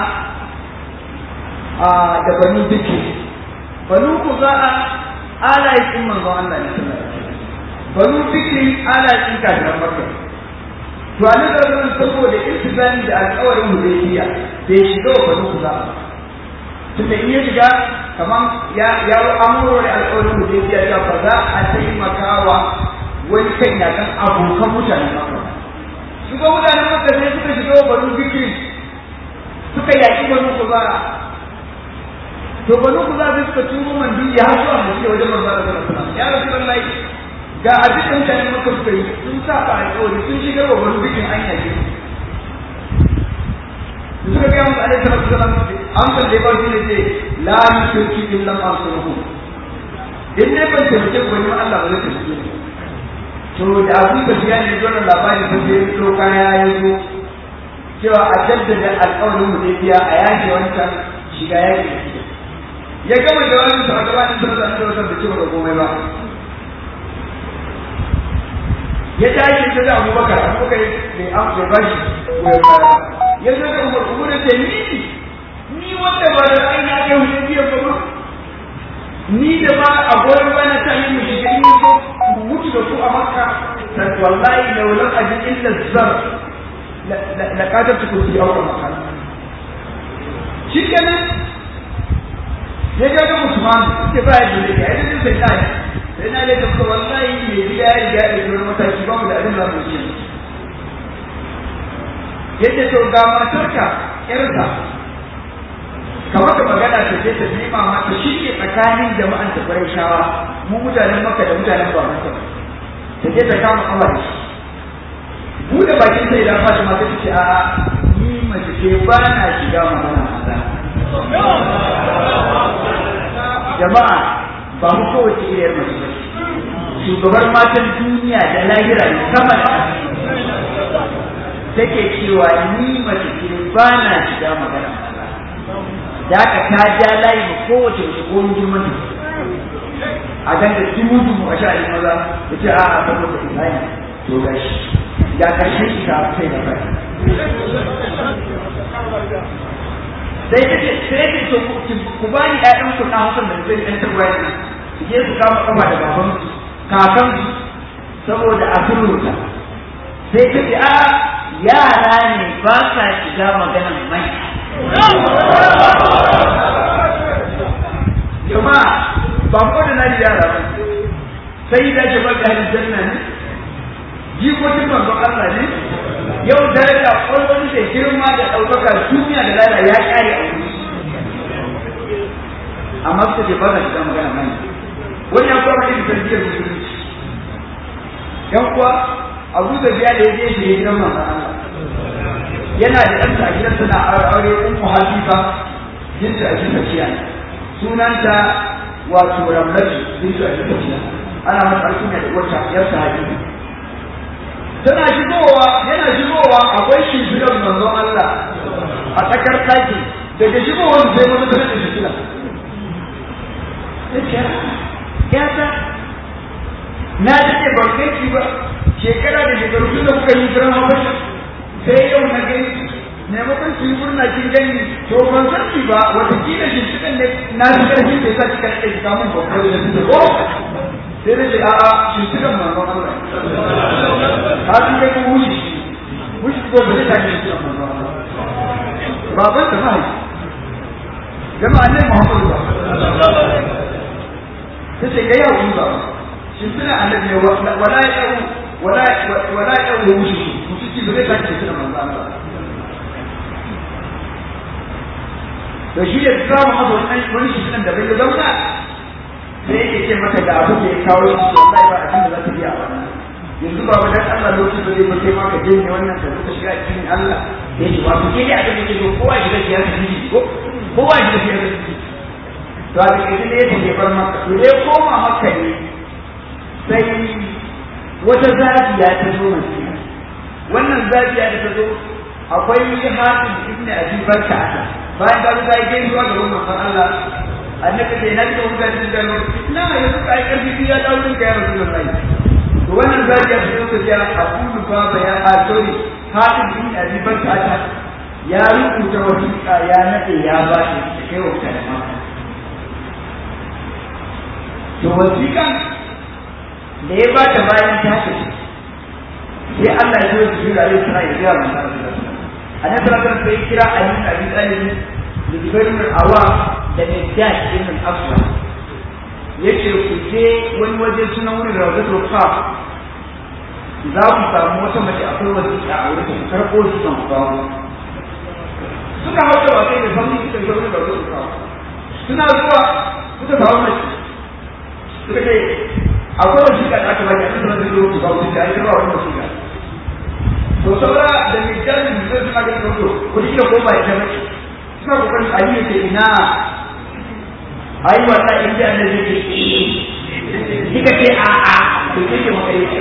da banu duki banu kuza'a alaye shi manzo Allah ne sallallahu alaihi banu fikri ana cin kafiran makka to a nan da saboda intizami da alƙawarin hudaybiya bai shiga wa banu kuza tunda in ya shiga kaman ya ya amuro da alƙawarin hudaybiya ya fa za a taimakawa wani kan ya kan abokan mutanen makka su ga mutanen makka sai suka shiga wa banu fikri suka yaƙi banu kuza to banu kuza sai suka turo mandiya har zuwa mace wajen manzo Allah sallallahu alaihi wasallam ya rasulullahi ga abin da mutane maka suka yi sun sa ba alƙawari sun shigar wa wani bikin an yake suka gaya musu alaihi salatu wasalam amsar da ya ba su ne ce la yushriku illa ma sunuhu in ne ban taimake ku wani Allah ba zai taimake ni to da abu da biya ne zuwa labari ba sai to kaya ya zo cewa a jaddada alƙawarin mu zai biya a yake wancan shiga yaki ya gama jawabin sa a gabanin sa da Allah da cewa komai ba ya tashi ta da abubakar abubakar bai am bai ba shi goyon baya ya zo da umar umar da ce ni ni wanda ba da ai na kai hujjar biyan ba ni da ba a goyon baya ta yi mu shiga ni ko mu mutu da ku a makka ta wallahi da wulan ajin illa zar la kadar ta kursi a wannan makka shi kenan ya ga da Usman ke ba ya da ya yi da sai sai na da kuma wallahi mai gida ya riga da wani mataki ba mu da abin da mu yi yadda to ga matarka yarsa ka maka magana ta je ta nema ma ta shirye tsakanin jama'an ta farai shawa mu mutanen maka da mutanen ba maka ta je ta kama kawai buɗe bakin sai da Fatima ta ce a ni mace ce ba na shiga magana maza jama'a ba mu kowace iriyar mace ba shugabar matan duniya da lahira sama da take cewa ni mace ce ba na shiga magana da aka ta ja layi ma kowace mace ko girman a kan da dubu dubu a sha'ani maza da ce a a saboda imani to ga shi da ƙarshen shi ta sai da kai sai ta ce sai ta ce ku ba ni ƴaƴan ku na hakan da zai ɗan tarwaya ne su je su kama kafa da baban kakan saboda a sulhuta sai ta ce a yara ne ba sa shiga maganar manya jama'a ba ko da na yara ba sai da ke baka aljanna ne jikokin manzon Allah ne yau daraja kwallon da girma da ɗaukaka duniya da lala ya ƙare a wuri amma suka ce ba za shiga magana manya wani ya kuwa mai tarbiyyar musulunci yan kuwa abu da biya da ya je shi gidan manzon Allah yana da ɗansa a gidansa na aure ummu hafifa bintu a cikin tafiya sunanta wato ramlatu bintu a cikin tafiya ana masa alkunya da wata yar sahabi tana shigowa yana shigowa akwai shimfiɗar manzon Allah a tsakar ɗaki daga shigowar sai wani ta rage shimfiɗa ya ta na daɗe ban kai ba shekara da shekaru tun da kuka yi jiran habasha sai yau na gani maimakon su yi murna kin gani to ban san ki ba wata kila shi cikin ne na ji karfin da yasa kika rike shiga mun babbar da su ko sai da ce a a shi cikin manzon Allah ka ji kai ko wuce wuce ko ba zai tafi cikin manzon Allah baban ta mai jama'a ne Muhammadu ba ta ce ga yau ba shi suna annabi wala ya wala wala ya wuce shi ba zai sake tuna manzo Allah to shi da samu masa wani wani shi nan da bai da zauna sai yake ce mata da abu da ya kawo shi wallahi ba abin da za ta biya ba yanzu ba wajen Allah lokaci ba zai ba sai ma ka janye wannan ka zuka shiga cikin Allah ya ce ba ku ke da abin da ke so kowa shiga shi ya tafi ko kowa shiga shi ya tafi to a cikin da ya tafi bar maka to dai koma maka ne sai wata zafiya ta zo masu wannan zafiya da ta zo akwai hafiz ibn abi barka bayan da ta yi gaisuwa ga wannan san Allah annabi sai na ga mutane da na yanzu ka yi karfi ya dawo din ka ya rasulullahi to wannan zafiya ta zo ta aqulu baba ya asori hafiz ibn abi barka ya rubuta wasiƙa ya nade ya ba shi da kai wa mutane maka to wasiƙan da ya ba ta bayan ta tafi sai Allah ya zo su da ayyuka ya ga manzo Allah annabi sallallahu alaihi kira Ali bin Abi Talib da Zubair bin Awwam da Miqdad ibn Aswad yace ku je wani waje sunan wurin Rawdatul Qaf za ku samu wata mace akwai wasiƙa a wurin ku karɓo su kan ku kawo suka hauta wa kai da sauri suka je wurin Rawdatul Qaf suna zuwa suka samu mace suka ce akwai wasiƙa da aka baki a cikin wani lokaci ba wani da ake ba wani wasiƙa to saura da mijalin da zai suna ganin wato wani da ko ba ya mace suna kokarin a yi ce ina ai wannan in ji annabi ke kika ce a a to kike maka yi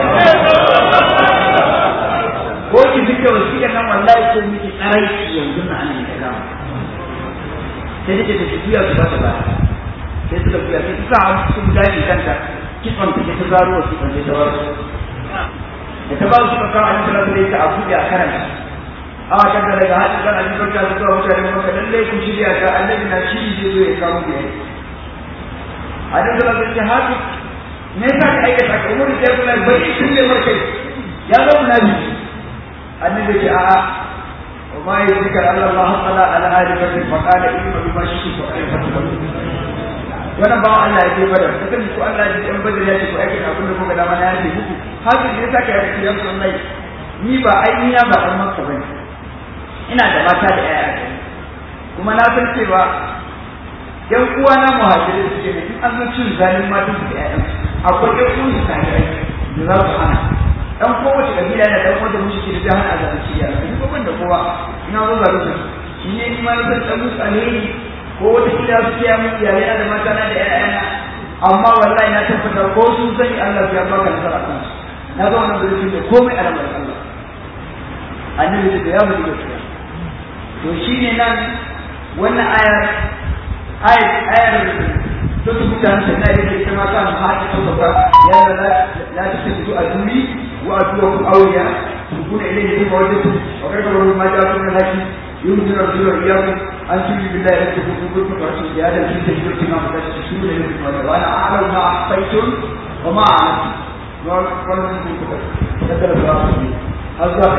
ko ki fike wasiƙa nan wallahi ko miki tsarai yanzu na anan da kama sai da ta tafiya su ba ta ba sai suka fiya sai suka hau sun daji kanta kitson ta ke ta zaro wasu kan ta bar da ta ba su ka kawo annabi sallallahu alaihi wasallam a buɗe a karanta a kan da daga hadin kan annabi barka da zuwa mutane maka lalle ku shirya ka annabi na shi zai zo ya kawo da yake annabi sallallahu alaihi wasallam haka me yasa ka aikata ka umar da kula bai shi ne markai ya zo munabi annabi ce a'a وما يذكر أن الله طلع على آل بدر فقال إنما بما شئت فأعرف wannan bawan Allah ya je badar ta kan ko Allah ya ji badar ya ce ko aikin abin da kuka dama na yaje muku haka ne yasa ka yi ya san lai ni ba ai ba dan makka bane ina da mata da yaya kuma na san cewa yan uwa na muhajirin suke ne in an zo cin zalin matan su da yayan akwai yan uwan su tare da za su hana dan kowace kabila yana dan wanda mushi da jahan a zaɓi ciya ni ko ban da kowa ina zo ga rubutu shi ne ni ma na san dan musu alheri ko wata kila su kiya mun iyalai na da mata na da ƴaƴana amma wallahi na tabbata ko sun sani Allah ya baka nasara kan na ga wannan zurfin da komai a ramar Allah annabi da ya mutu gaskiya to shine nan wannan ayar ayar ayar to su mutane sai na yake ita ma kan haƙi ko ba ya la la ta tafi a duri wa atuwa awliya kuna ilayhi bi wajhi wa kada ma ja'a min haki يمكن الرجل إياكم أن تؤمنوا بالله لن تكونوا كنتم ورسول هذا في تجربة ما قد تشهدون لكم وأنا أعلم ما أخفيتم وما أعلمتم وقال منكم كتب كتب الله هذا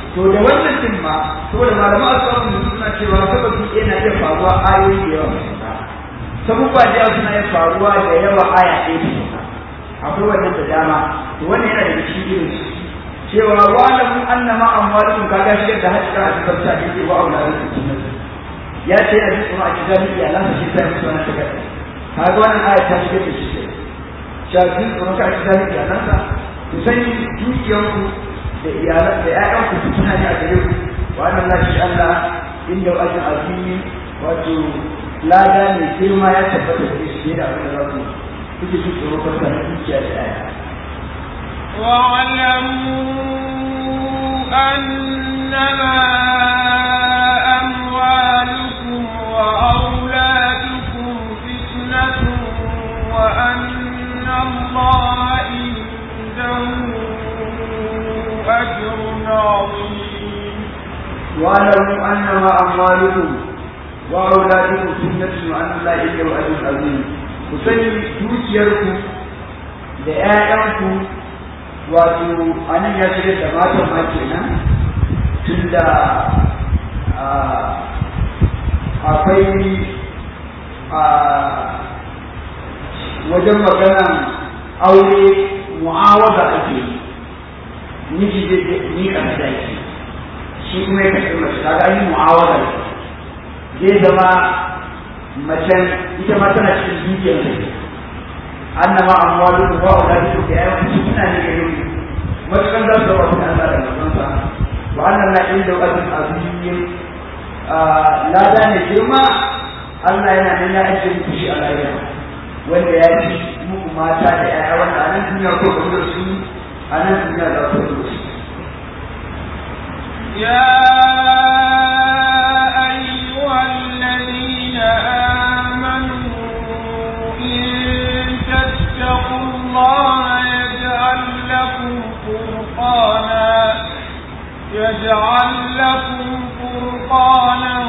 to da wannan din ma saboda malaman asbabu suna cewa sababi yana iya faruwa ayoyi da yawa sabubba da yawa suna iya faruwa da yawa aya ɗaya da akwai wannan da dama to wannan yana daga cikin irin cewa wa'lamu annama amwalukum kaga shi da hajjira a cikin ta yake wa auladukum ya ce a cikin a cikin iyalan shi sai musu wannan ta gaba kaga wannan aya ta shiga da shi shafi kuma ka cikin iyalan sa ku sani dukiyanku da iyalan da ƴaƴanku su suna ne a gare ku wa annan la shi Allah inda wajin azimi wato lada ne girma ya tabbata da shi da abin da za ku kuke ji tsoro ka sa dukiya da ƴaƴa واعلموا أنما أموالكم وأولادكم فتنة وأن الله عنده أجر عظيم واعلموا انما اموالكم واولادكم فتنه وان الله عنده اجر عظيم kusani dukiyarku da ‘ya'yanku wato a nan ya shiga da matan ma kenan tun da akwai wajen maganan aure mu'awaza ake yi miji zai ni kan sadaki shi kuma ya kashe mace kaga an yi mu'awara zai zama macen ita ma tana cikin dukiyar da ke annama amwalu wa auladu da ya yi suna ne ga yau matukan za su zama su Allah da manzonsa wa annan la inda wajin azim lada ne girma Allah yana nan ya ajiye muku shi a lahira wanda ya fi muku mata da ƴaƴa wanda a nan duniya ko kuma da su a nan duniya za ku da su يا أيها الذين آمنوا إن تتقوا الله يجعل لكم فرقانا يجعل لكم فرقانا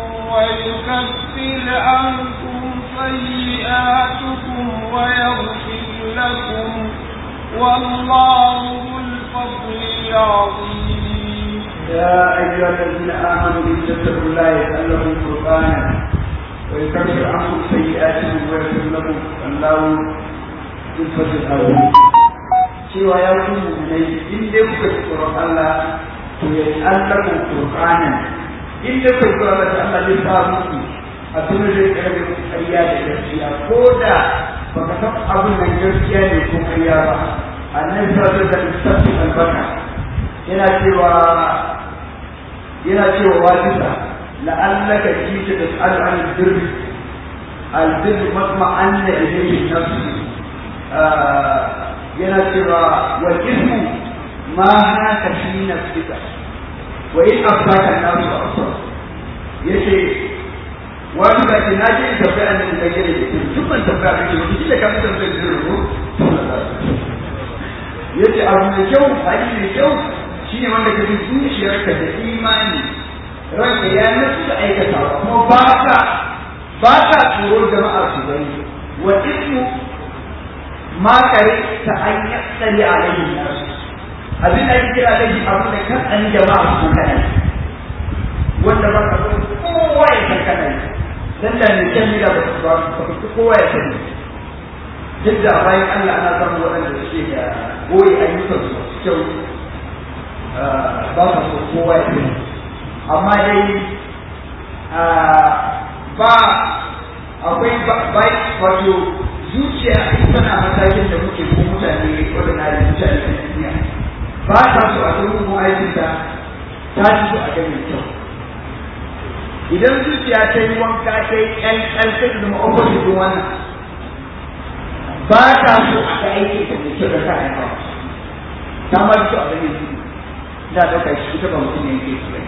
ويكفر عنكم سيئاتكم ويغفر لكم والله ذو الفضل العظيم يا أيها الذين آمنوا إن تتقوا الله يجعل لكم فرقانا ويكفر عنكم سيئاتكم ويغفر لكم والله ذو الفضل العظيم cewa ya ku mu'minai in dai kuka ji tsoron Allah to ya allakum furqanan in dai kuka ji tsoron Allah Allah zai sa muku a tunan zai karbe ku ƙarya da gaskiya ko da baka san abin nan gaskiya ne ko ƙarya ba annabi sallallahu alaihi wasallam albarka yana cewa yana cewa wajisa la'allaka jita tas'alu an al-birr al-birr matma'anna ilayhi nafsi yana cewa wal ismu ma haka fi nafsika wa in afsaka an-nasu asar yace wani da ke naje in tafi an da gare da duk ban tafi a kake wani kila ka mutum da zai rubu yace abu mai kyau hali mai kyau shine wanda ka ji zuciyarka da imani ranka ya nasu da aikata kuma ba ka ba ka tsoro jama'a su gani wa ismu ma kare ta an yatsali a laifin nasu abin da ake kira laifi abu da kan an jama'a su kana wanda ba ka so kowa ya san kana dan da ne kan da ba ba kowa ya sani duk da bayan Allah ana samun waɗanda suke da goyi ayyukan su kyau ba su so kowa ya sani amma dai ba akwai bai wato zuciya tana matakin da muke ko mutane waɗanda da mutane a duniya ba ta so a ga mugun aikin ta ta ci so a ga mai kyau idan zuciya ta yi wanka ta yi ƴan ƴan ta zama opposite din wannan ba ta so a ga aikin ta mai kyau da ta haifa ta ma so a ga mai kyau da ɗauka shi ita ba mutum ne yake so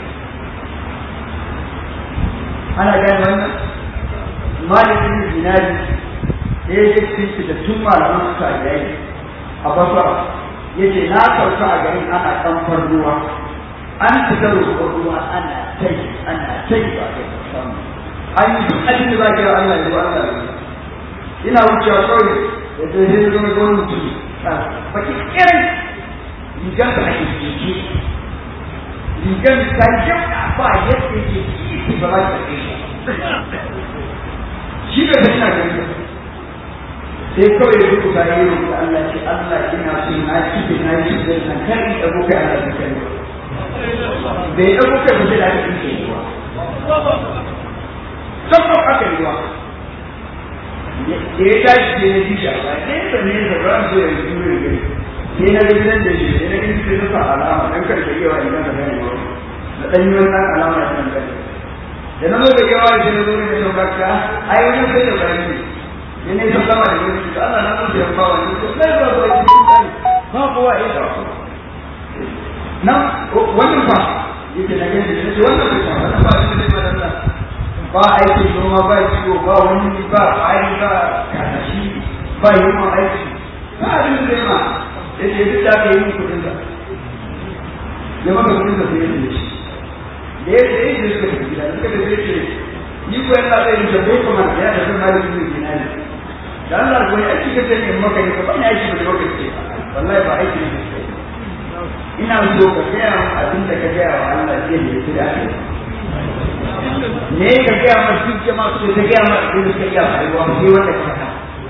ana gane wannan malamin zinari da ya je cikin da tun malaman suka yayi a basara ya ce na sauka a garin ana kamfar ruwa an fita roƙon ruwa ana tai ana tai ba kai samu an yi duk abin da za ka yi Allah ya Allah ya ina wucewa kawai da zai zai zama ga wani mutum baki kiran rigar da ake keke rigar ta jabta ba yadda yake kifi ba za ta kai shi ne da ina gani sai kawai ya rubuta ya yi rubuta Allah ce Allah ina so na kifi na kifi da nan kar in ɗago kai Allah da kai bai ɗago kai ba sai da aka kifi ruwa sabon aka yi ruwa da ya tashi da ya ji shafa nesa nesa ba su ya yi jure gari sai na ga gidan da shi sai na gani sai na sa alama dan karshe yawa idan ka gani ba da dan yi wannan alama da kan gani da na zo da yawa da na zo da sauƙaƙa ai wani sai da bari ne ne ne sun gama da gani da Allah na zo da yamma wani ko sai ba ba shi sai ba kowa ya da nan wannan fa yake na gani da wannan fa wannan ba shi ne ba da ba aikin noma ba ciwo ba wani ba ƙwari ba katashi ba yi ma aiki ba abin da ma ya ce duk da aka yi min kudin da ya maka kudin da sai ya ce da ya ce ya suka tafi gida suka tafi ya ce ni ko yana zai yi tabbai kuma ya da zama da su ne na ne da Allah ko ya aiki ka ce ne maka ne ka ba ni aiki da lokaci wallahi ba aiki ne ina so ka gaya abin da ka gaya wa Allah zai ne ya da ake ne ka gaya ma duk jama'a su ta gaya ma abin da ka gaya ma rayuwa sai wanda ka faɗa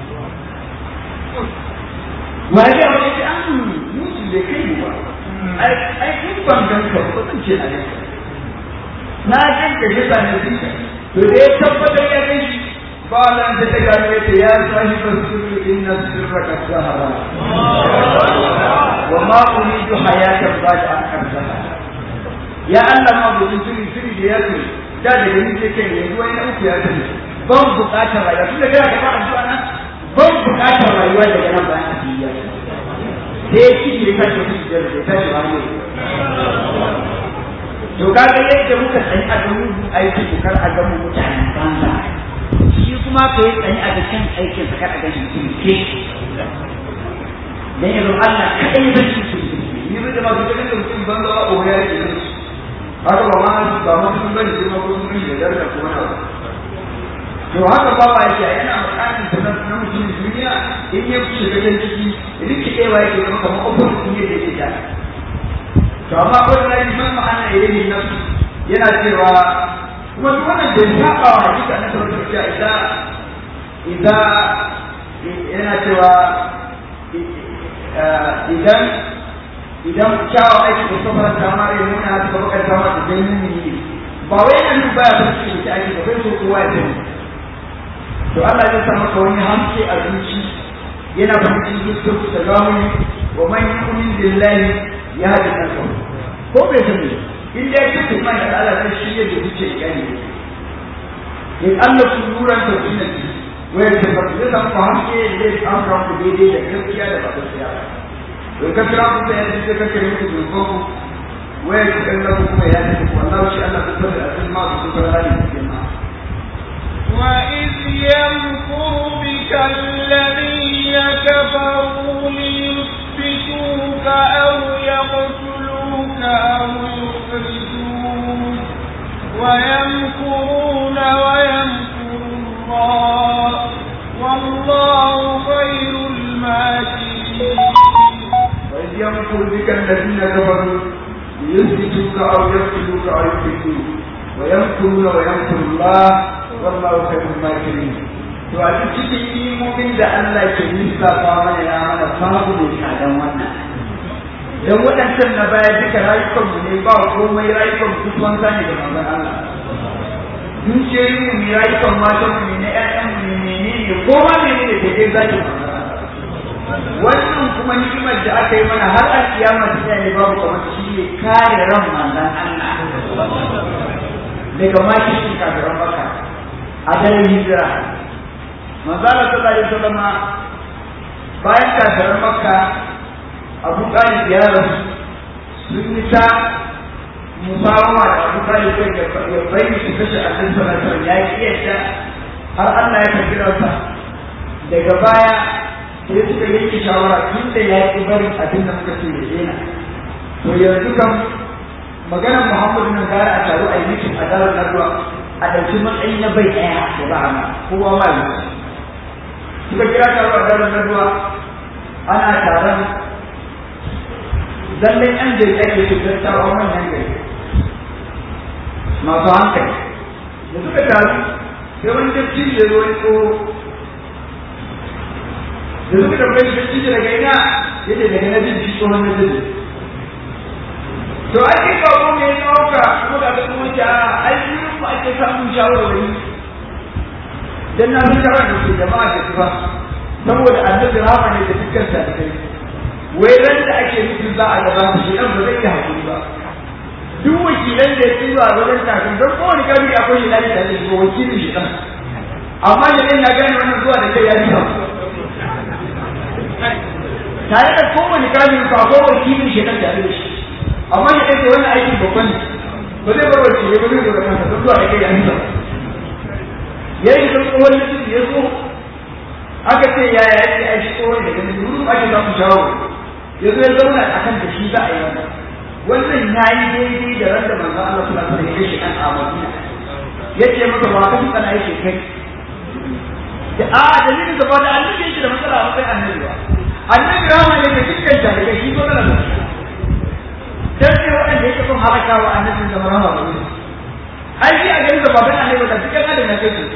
wa ya gaya ma ce an musu bai kai ba ai in ban ganka ba zan ce a yanka na ganka shi ba ne dinka to da ya tabbatar ya gan shi ba lan da ta gano ya ce ya sahi ba su inna sirraka sahara wa ma uridu hayatan ba da an karzaha ya Allah ma gudun sirri sirri da ya ce da da gani ce kai yanzu wani uku ya tafi ban bukatar rayuwa tun da kana ka fara addu'a nan ban bukatar rayuwa daga nan bayan a duniya sai shi ne ka ce shi da ta shi wani to kaga yadda muka sani a gamu aiki ko kar a gamu mutanen banza shi kuma ka yi tsani a cikin aikin sa kar a gashi mutum ke dan yanzu Allah kadai zai ci su ni bai da masu ganin da mutum banza ba ko ya rike su haka ba ma ba ma sun bari sai ma ko sun yi da da kuma na to haka ba ba yake yana makamin ta na mutum duniya in ya shiga cikin ciki rikidewa yake zama kamar opposite ne da yake da to amma wannan man ma'ana ilayhi nafsu yana cewa kuma duk wannan bai saba wa hakika na sauran cewa idan idan yana cewa idan idan kyawa aiki da safar ta ya nuna haka ka bakar ta mata dan mumini ne ba wai yana nuna baya son shi da ake ba bai so kowa ya sani to Allah ya sa maka wani hamke a zuci yana fahimcin zuciyarku ta zamani wa man yu'min billahi ya haɗe kansa ko bai sani in dai ya ce mai da Allah sai shi yadda kuke gani in Allah ku nuran ta sunan ki waya ta ba zai san ku hanke da zai an ka ku daidai da gaskiya da ba gaskiya to ka kira ku sai yanzu ka kare ku da ku waya ta kalla ku kuma ya ce ku Allah shi Allah ku tabbata a cikin ma ku ku rani cikin ma وإذ يمكر بك الذين كفروا ليثبتوك أو يقتلوك أو يخرجوك ويمكرون ويمكر الله والله خير الماكرين وإذ يمكر بك الذين كفروا ليثبتوك أو يقتلوك أو يخرجوك ويمكرون ويمكر الله wallahu khairul makirin to a cikin imomin da Allah ke lissafa mana ya mana babu ne kadan wannan dan waɗancan na baya duka rayukan mu ne ba komai rayukan mu duk wanda ne da manzon Allah dukiyoyin mu ne rayukan matan mu ne na ƴaƴan mu ne menene ko ma menene da dai zaki wannan kuma ni'imar da aka yi mana har a kiyama ta ne babu kamar shi ne kare ran manzon Allah daga mashi kafiran baka a daren hijira manzala sallallahu alaihi wasallam bayan kafiran makka abu talib ya rasu sun yi ta musawa da abu talib kai da ya bayyana su kashe annabi sallallahu alaihi wasallam ya ki yadda har Allah ya tafi ransa daga baya sai suka yanke shawara tun da ya ki bari abin da muka ce ya daina to yanzu kam maganar Muhammadu nan gara a taru a yi mitin a darar Nadwa a ɗauki matsayi na bai ɗaya da ba ma kowa ma yi suka kira taro a daren naduwa ana taron zallan yan da ake su tattawa manyan gari masu hankali da suka taru sai wani dattijo ya zo ya tsoro da suka tambaye shi dattijo daga ina ya ce daga na jin shi tsohon na jin to ake kawo ne ya ɗauka kuma ga kuma ta ai wurin mu ake samun shawarwari dan na san shawara da ke jama'a da ba saboda annabi rahama ne da dukkan sa kai wai ran da ake nufin za a gaba shi dan ba zai yi hakuri ba duk wakilan da ya zuwa wajen kafin don kowane kabiri akwai shi lafiya da shi wakilin shi dan amma da ya gane wannan zuwa da kai ya yi tare da kowane kabiri ko akwai wakilin shi dan tare da shi amma ya ɗauke wannan aikin babban ba zai bar wakilai ba zai zo da kansa don zuwa da kai ya yi ya yi da tsohon mutum ya zo aka ce ya ya yi aiki tsohon da gani duru ake za ku shawo ya zo ya zauna a kan da shi za a yi wannan wannan ya yi daidai da ran da manzo Allah sallallahu alaihi wasallam ya shi kan Madina ya ce masa ba ka tsana yake kai da a dalilin da ba da annabi yake da matsala a kai annabi ba annabi rama ne da dukkan jarirai shi matsala da shi dan sai waɗanda yake son halakawa annabi da rama ba ne ai shi a ganin da baban annabi da dukkan adam na kai su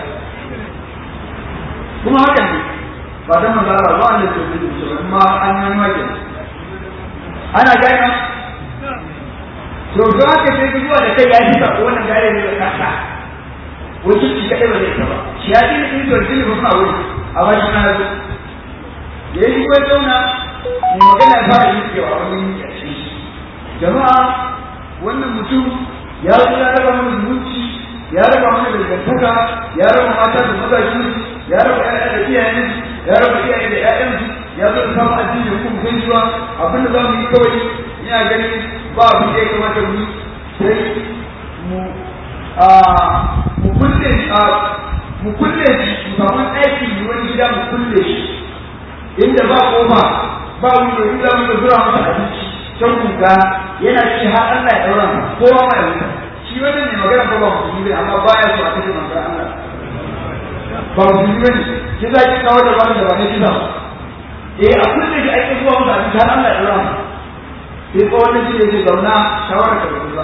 kuma hakan ne ba dan manzo Allah ba ne to ne kuma an yi maki ana gani to da haka sai ku zuwa da kai ya fita ko wannan gare ne da kasa wato shi kadai ba zai ta ba shi ya dinga yin to dinga ba kuma wuri a ba shi na zo da yi ko zauna mu magana ya fara yin cewa wani ya ce jama'a wannan mutum ya zo ya raba mana zumunci ya raba mana dangantaka ya raba mata da mazaji ya raba ƴaƴa da iyayen ya raba iyaye da ƴaƴan ya zo da samun addini ko mu kai zuwa abin da za mu yi kawai ina ganin ba abin da ya kamata mu sai mu a mu kulle a mu kulle shi mu samu aiki ne wani gida mu kulle shi inda ba kofa ba wani da inda mu zura masa abinci can kuka yana ci har Allah ya daura kowa ma ya wuta shi wannan ne magana ba ba musulmi amma baya so a kashe manzon Allah ba musulmi bane ki za ki kawo da wani da ba ne kisa eh a kullum da ake zuwa musu abinci har Allah ya daura sai ko wannan shi ne zauna shawara ka ba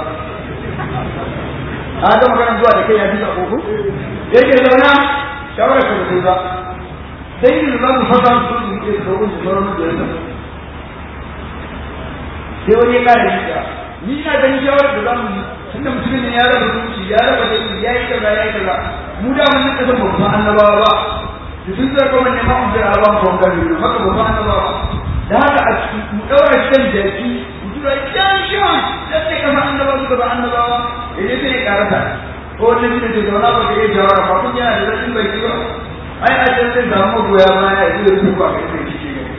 a ga magana zuwa da kai ya bisa koko yake zauna shawara ka ba sai ne za mu fasa su su ke da wani sauran da yasa sai wani ya kare shi ni ina ganin shawarar da zamu yi tunda mutumin ne ya raba zuci ya raba da ya yi kaza ya yi kaza mu da mun nika san babban annabawa ba da sun zai kuma ne ma mun jira ba mu kan gari haka babban annabawa da haka a mu daura shi kan jaki mu tura can shan da sai kama annabawa suka ba annabawa idan sai ya karata ko wani shi da zauna ba ka iya jawara ba kun yana da rashin bai kiwa ai a can sai samu goya baya ya zuwa su ba kai sai shi ne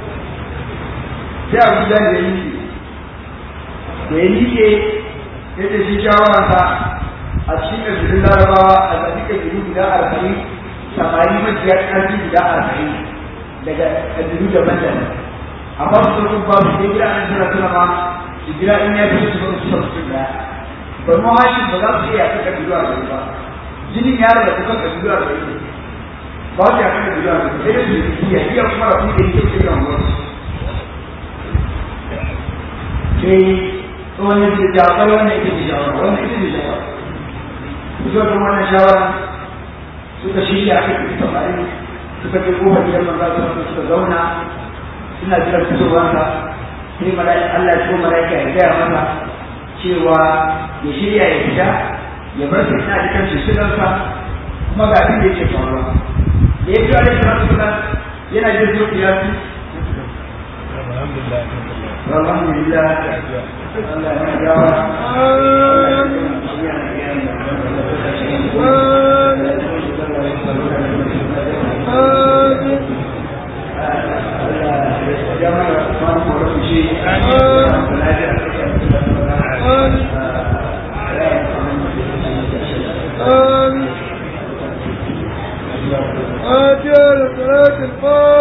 sai abu da ya yi da ya nike ya ce shi shawararsa a cikin ƙabilun larabawa a zaɓi ƙabilu guda arba'in samari majiya ƙarfi guda arba'in daga ƙabilu daban-daban amma su sun ba su gida an tana tuna ma su gida in ya fi su ba su san su ɗaya ba mu hashin ba za su iya yaƙi ƙabilu arba'in ba jinin ya raba kusan ƙabilu arba'in ba su yaƙi ƙabilu arba'in sai da su yi iya iya kuma rafi da yake cikin wani sai wani da jafar wannan ita ce shawara wannan ita ce shawara zuwa ga wannan shawara suka shirya aka fi samari suka je kofar gidan manzo su suka zauna suna jiran fitowarsa sai mala'ika Allah ya ko mala'ika ya gaya masa cewa ya shirya ya fita ya bar sa ina jikan shishigarsa kuma ga abin da yake faruwa da ya fi alaihi salatu wasalam yana jin zuciya su alhamdulillah Allah ya jawa آمين آجال صلاة الفاتحة